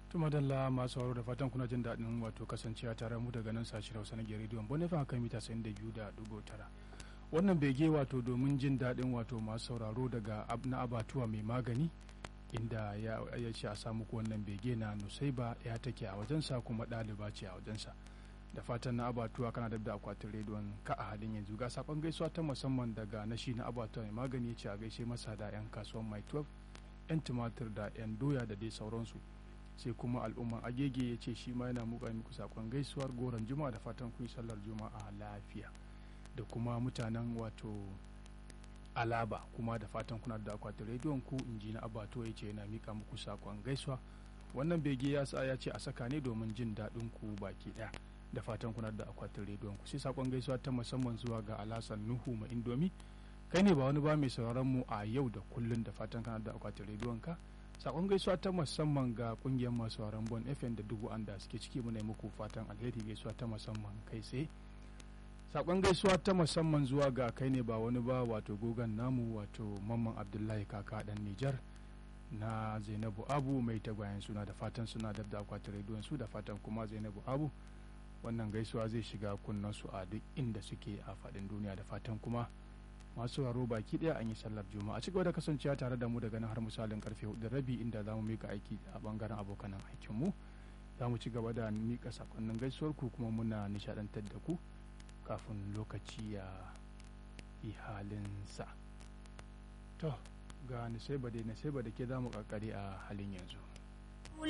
tuma dalla masu sauraro da fatan kuna jin daɗin wato kasancewa tare mu daga nan sashi hausa na rediyon bonifan kan mita 92.9 wannan bege wato domin jin daɗin wato masu sauraro daga na abatuwa mai magani inda ya ce a samu wannan bege na nusaiba ya take a wajensa kuma ɗaliba ce a wajensa da fatan na abatuwa kana da akwatin rediyon ka a halin yanzu ga sakon gaisuwa ta musamman daga nashi na abatuwa mai magani ce a gaishe masa da 'yan kasuwan mai 12 'yan tumatir da 'yan doya da dai sauransu sai kuma al'umman agege ya ce shi ma yana muka muku sakon gaisuwar goron juma'a da fatan kun sallar juma'a lafiya da kuma mutanen wato alaba kuma da fatan kuna da akwatin rediyon ku inji na abato ya ce yana mika muku sakon gaisuwa wannan bege ya sa ya ce a saka ne domin jin daɗin ku baki ɗaya da fatan kuna da akwatin rediyon ku sai sakon gaisuwa ta musamman zuwa ga alasan nuhu ma indomi kai ne ba wani ba mai sauraron mu a yau da kullun da fatan kana da akwatin rediyon ka sakon gaisuwa ta musamman ga kungiyar masu sauraron bon fm da dubu anda suke ciki muna muku fatan alheri gaisuwa ta musamman kai tsaye sakon gaisuwa ta musamman zuwa ga kai ne ba wani ba wato gogan namu wato mamman abdullahi kaka dan nijar na zainabu abu mai tagwayen suna da fatan suna da da akwatin rediyon su da fatan kuma zainabu abu wannan gaisuwa zai shiga kunnen su a duk inda suke a faɗin duniya da fatan kuma masu sauraro baki daya an yi sallar juma'a ci gaba da kasancewa tare da mu daga nan har misalin karfe hudu rabi inda za mu mika aiki a bangaren abokan aikinmu za mu ci gaba da mika sakonnin gaisuwar ku kuma muna nishadantar da ku kafin lokaci ya yi halinsa to ga nisaiba da nisaiba da ke za mu kakari a halin yanzu